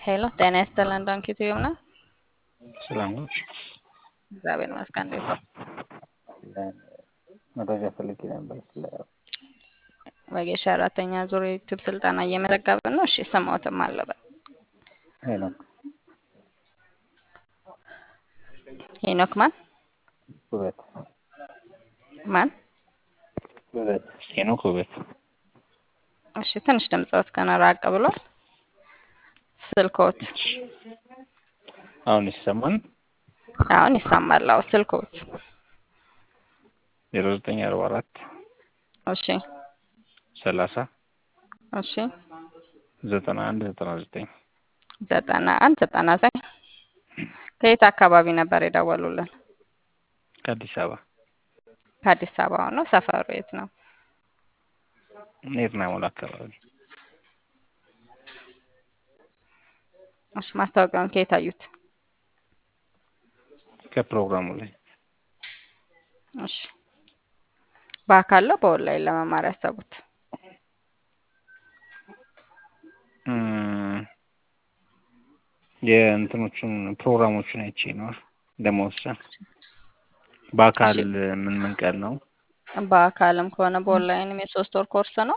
ሄሎ ጤና ይስጥልን ዶንኪ ቲዩብ ነው። ሰላም ነው። እግዚአብሔር ይመስገን። እንዴት ነው? መረጃ ፈልጌ ነበር ስለ ወጌሻ አራተኛ ዙር ዩቲዩብ ስልጠና እየመዘገብን ነው። እሺ ስሞትም አለበት ሄኖክ ሄኖክ ማን ውበት ማን? ውበት ሄኖክ ውበት እሺ ትንሽ ድምፅዎት ገና ራቅ ብሏል። ስልክዎት አሁን ይሰማል? አሁን ይሰማል። አዎ ስልክዎት ዜሮ ዘጠኝ አርባ አራት እሺ ሰላሳ እሺ ዘጠና አንድ ዘጠና ዘጠኝ ዘጠና አንድ ዘጠና ዘጠኝ ከየት አካባቢ ነበር የደወሉልን? ከአዲስ አበባ ከአዲስ አበባ ነው። ሰፈሩ የት ነው? ኤርና ሞል አካባቢ እሺ ማስታወቂያውን ከየት አዩት? ከፕሮግራሙ ላይ እሺ በአካል ነው በኦንላይን ለመማር ያሰቡት? እም፣ የእንትኖቹን ፕሮግራሞቹን አይቼ ነው ለመወሰን። በአካል ምን ምን ቀን ነው? በአካልም ከሆነ በኦንላይንም የሶስት ወር ኮርስ ነው።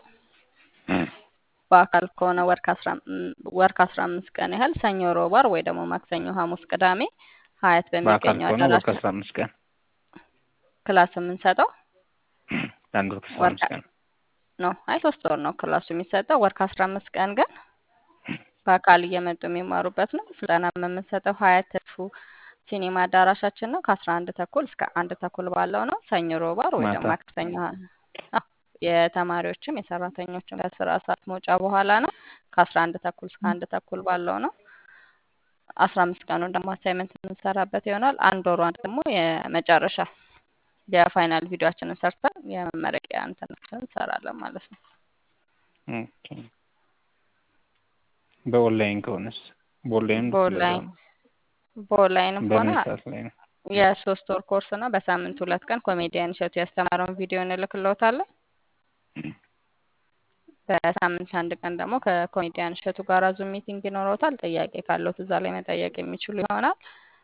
በአካል ከሆነ ወር ከአስራ ወር ከአስራ አምስት ቀን ያህል ሰኞ፣ ሮብ፣ ዓርብ ወይ ደግሞ ማክሰኞ፣ ሐሙስ፣ ቅዳሜ ሀያት በአካል በሚገኘው ከሆነ ወር አዳራሽ ከአስራ አምስት ቀን ክላስ የምንሰጠው ለአንድ ወር ከአስራ ወር አምስት ቀን ነው። አይ ሶስት ወር ነው ክላሱ የሚሰጠው። ወር ከአስራ አምስት ቀን ግን በአካል እየመጡ የሚማሩበት ነው። ስልጠና የምንሰጠው ሀያት ተስፉ ሲኒማ አዳራሻችን ነው። ከአስራ አንድ ተኩል እስከ አንድ ተኩል ባለው ነው። ሰኞ፣ ሮብ፣ ዓርብ ወይ ደግሞ ማታ ማክሰኞ አዎ፣ የተማሪዎችም የሰራተኞችም ከስራ ሰዓት መውጫ በኋላ ነው። ከአስራ አንድ ተኩል እስከ አንድ ተኩል ባለው ነው። አስራ አምስት ቀኑን ደግሞ አሳይመንት የምንሰራበት ይሆናል። አንድ ወሯን ደግሞ የመጨረሻ የፋይናል ቪዲዮችንን ሰርተን የመመረቂያ እንትናችንን እንሰራለን ማለት ነው። ኦኬ። በኦንላይን ከሆነስ በኦንላይን በኦንላይን በኦንላይንም ሆነ በምን ሰዓት ላይ ነው? የሶስት ወር ኮርስ ነው። በሳምንት ሁለት ቀን ኮሜዲያን እሸቱ ያስተማረውን ቪዲዮ እንልክልዎታለን። በሳምንት አንድ ቀን ደግሞ ከኮሜዲያን እሸቱ ጋር ዙም ሚቲንግ ይኖረውታል። ጥያቄ ካለዎት እዛ ላይ መጠየቅ የሚችሉ ይሆናል።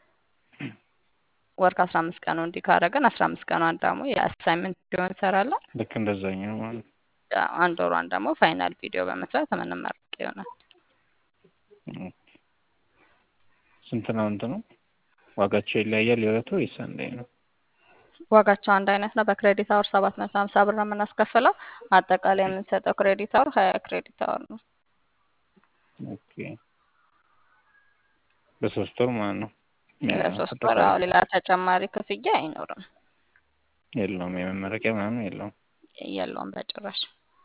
ወር ከአስራ አምስት ቀኑ እንዲህ ካደረግን አስራ አምስት ቀኗን ደግሞ የአሳይመንት ቪዲዮ እንሰራለን። ልክ እንደዛኛው ማለት ነው። አንድ ወሯን ደግሞ ፋይናል ቪዲዮ በመስራት የምንመረቅ ይሆናል። ኦኬ። ስንት ነው እንትኑ? ዋጋቸው ይለያያል የሁለቱ ወይስ አንድ አይነት ነው? ዋጋቸው አንድ አይነት ነው። በክሬዲት አወር ሰባት መቶ ሀምሳ ብር ነው የምናስከፍለው። አጠቃላይ የምንሰጠው ክሬዲት አወር ሀያ ክሬዲት አወር ነው። ኦኬ። በሶስት ወር ማለት ነው። ለሶስት ወር አዎ፣ ሌላ ተጨማሪ ክፍያ አይኖርም። የለውም የመመረቂያ ምናምን የለውም። የለውም በጭራሽ።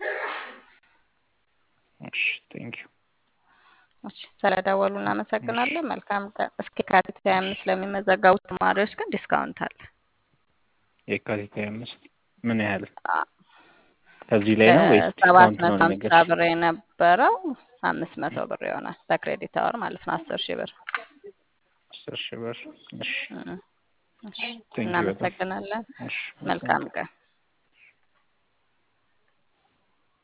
እሺ ቴንክ ዩ። እሺ ስለደወሉ እናመሰግናለን። መልካም ቀን። እስከ የካቲት ሀያ አምስት ለሚመዘገቡ ተማሪዎች ግን ዲስካውንት አለ። የካቲት ሀያ አምስት ምን ያህል አ- ከዚህ ላይ ነው ወይስ ሰባት ዲስካውንት ነው መቶ ሀምሳ የሚነገርሽ? ብር የነበረው አምስት መቶ ብር ይሆናል በክሬዲት አወር ማለት ነው። አስር ሺህ ብር። አስር ሺህ ብር። እሺ እም፣ እሺ ቴንክ ዩ በጣም እናመሰግናለን። እሺ መልካም ቀን።